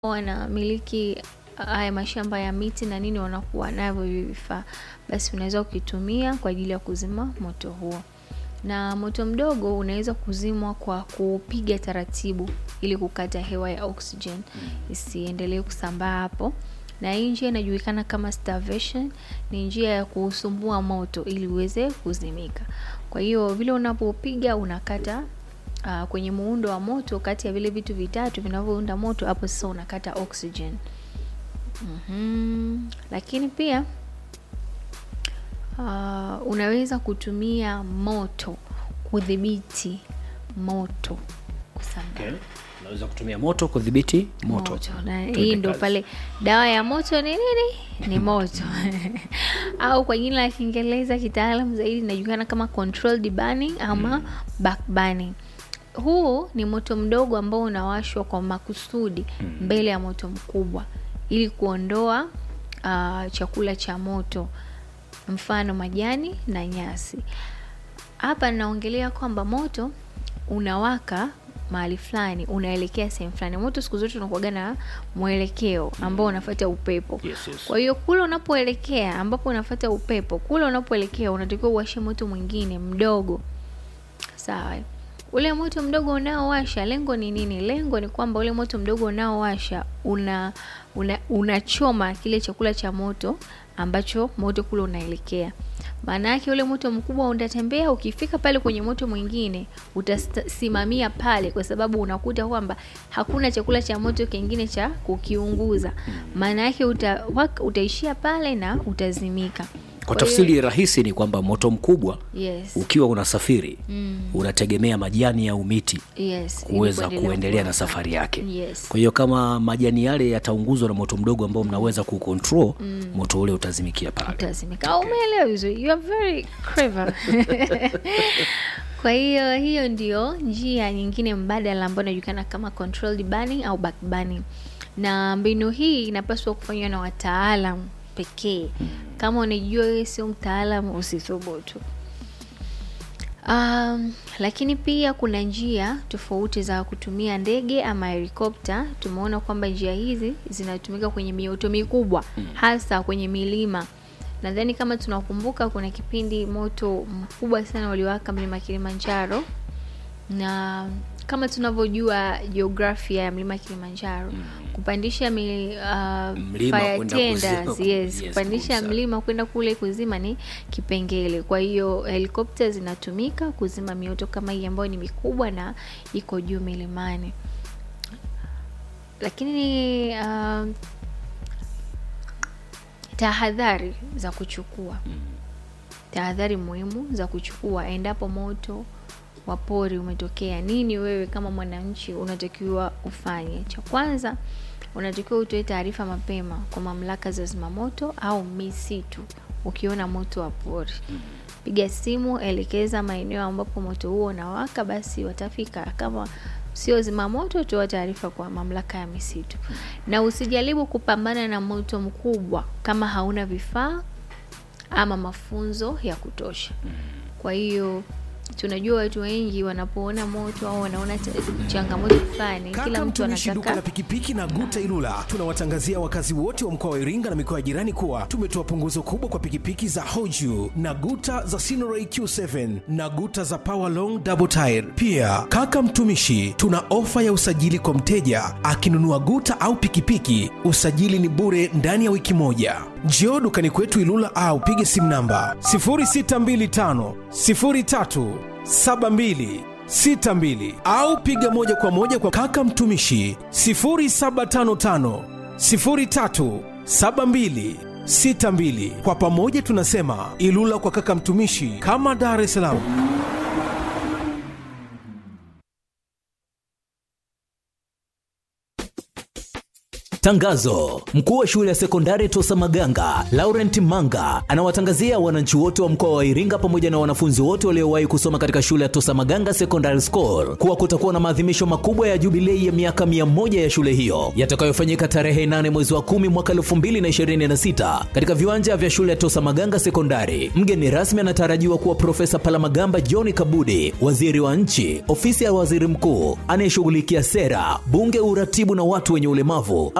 wanamiliki haya mashamba ya miti na nini wanakuwa navyo hivi vifaa, basi unaweza ukitumia kwa ajili ya kuzima moto huo. Na moto mdogo unaweza kuzimwa kwa kupiga taratibu ili kukata hewa ya oxygen isiendelee kusambaa hapo. Na hii njia inajulikana kama starvation, ni njia ya kuusumbua moto ili uweze kuzimika. Kwa hiyo vile unapopiga unakata uh, kwenye muundo wa moto kati ya vile vitu vitatu vinavyounda moto, hapo sasa unakata oxygen. Mhm. Lakini pia uh, unaweza kutumia moto kudhibiti moto kusambaa. Okay. Unaweza kutumia moto kudhibiti moto. Na Tuende hii ndo kazi. pale dawa ya moto ni nini? Ni moto au kwa jina la Kiingereza kitaalam zaidi inajulikana kama controlled burning ama back burning. Huu ni moto mdogo ambao unawashwa kwa makusudi mbele ya moto mkubwa ili kuondoa uh, chakula cha moto, mfano majani na nyasi. Hapa naongelea kwamba moto unawaka mahali fulani, unaelekea sehemu fulani. Moto siku zote unakuwaga na mwelekeo ambao unafuata upepo. Yes, yes. Kwa hiyo kule unapoelekea, ambapo unafuata upepo, kule unapoelekea unatakiwa uwashe moto mwingine mdogo, sawa. Ule moto mdogo unaowasha, lengo ni nini? Lengo ni kwamba ule moto mdogo unaowasha una una- unachoma kile chakula cha moto ambacho moto kule unaelekea. Maana yake ule moto mkubwa utatembea, ukifika pale kwenye moto mwingine utasimamia pale, kwa sababu unakuta kwamba hakuna chakula cha moto kingine cha kukiunguza. Maana yake uta, wak- utaishia pale na utazimika. Kwa Kwa hiyo- tafsiri rahisi ni kwamba moto mkubwa yes, ukiwa unasafiri unategemea majani au miti yes, ili kuweza kuendelea kuendelea na kuwa- safari yake. Yes. Kwa hiyo kama majani yale yataunguzwa na moto mdogo ambao mnaweza kucontrol, moto ule utazimikia pale. utazimika. Okay. Umeelewa vizuri, you are very clever. Kwa hiyo hiyo ndio njia nyingine mbadala ambayo inajulikana kama controlled burning au back burning, na mbinu hii inapaswa kufanywa na wataalam pekee. Kama unajua wewe sio mtaalamu, usithubutu. Um, lakini pia kuna njia tofauti za kutumia ndege ama helikopta. Tumeona kwamba njia hizi zinatumika kwenye mioto mikubwa, hasa kwenye milima. Nadhani kama tunakumbuka, kuna kipindi moto mkubwa sana uliwaka mlima Kilimanjaro, na kama tunavyojua jiografia ya mlima Kilimanjaro, kupandisha mi, uh, Mlima fire kwenda tenders, kuzima. yes, Yes, kupandisha kabisa. mlima kwenda kule kuzima ni kipengele. Kwa hiyo helikopta zinatumika kuzima mioto kama hii ambayo ni mikubwa na iko juu milimani. Lakini uh, tahadhari za kuchukua, tahadhari muhimu za kuchukua endapo moto wa pori umetokea. Nini wewe kama mwananchi unatakiwa ufanye? Cha kwanza unatakiwa utoe taarifa mapema kwa mamlaka za zimamoto au misitu ukiona moto wa pori. Piga simu, elekeza maeneo ambapo moto huo unawaka, basi watafika. Kama sio zimamoto, toa taarifa kwa mamlaka ya misitu, na usijaribu kupambana na moto mkubwa kama hauna vifaa ama mafunzo ya kutosha. Kwa hiyo tunajua watu wengi wanapoona moto au wanaona ta- changamoto fulani, kila Kaka mtu mtumishi duka la anataka pikipiki na Guta Ilula, tunawatangazia wakazi wote wa mkoa wa Iringa na mikoa ya jirani kuwa tumetoa punguzo kubwa kwa pikipiki za Hoju na Guta za Sinoray Q7 na Guta za Power Long Double Tire. Pia kaka mtumishi, tuna ofa ya usajili kwa mteja akinunua Guta au pikipiki, usajili ni bure ndani ya wiki moja. Njoo dukani kwetu Ilula au pige simu namba 0625 03 72 62 au piga moja kwa moja kwa kaka mtumishi 0755 03 72 62. Kwa pamoja tunasema Ilula kwa kaka mtumishi, kama Dar es Salaam. Tangazo: mkuu wa shule ya sekondari Tosa Maganga Laurent Manga anawatangazia wananchi wote wa mkoa wa Iringa pamoja na wanafunzi wote waliowahi kusoma katika shule ya Tosa Maganga Secondary School kuwa kutakuwa na maadhimisho makubwa ya jubilei ya miaka mia moja ya shule hiyo yatakayofanyika tarehe 8 mwezi wa 10 mwaka 2026 katika viwanja vya shule ya Tosa Maganga Sekondari. Mgeni rasmi anatarajiwa kuwa Profesa Palamagamba John Kabudi, waziri wa nchi, ofisi ya waziri mkuu anayeshughulikia sera, bunge, uratibu na watu wenye ulemavu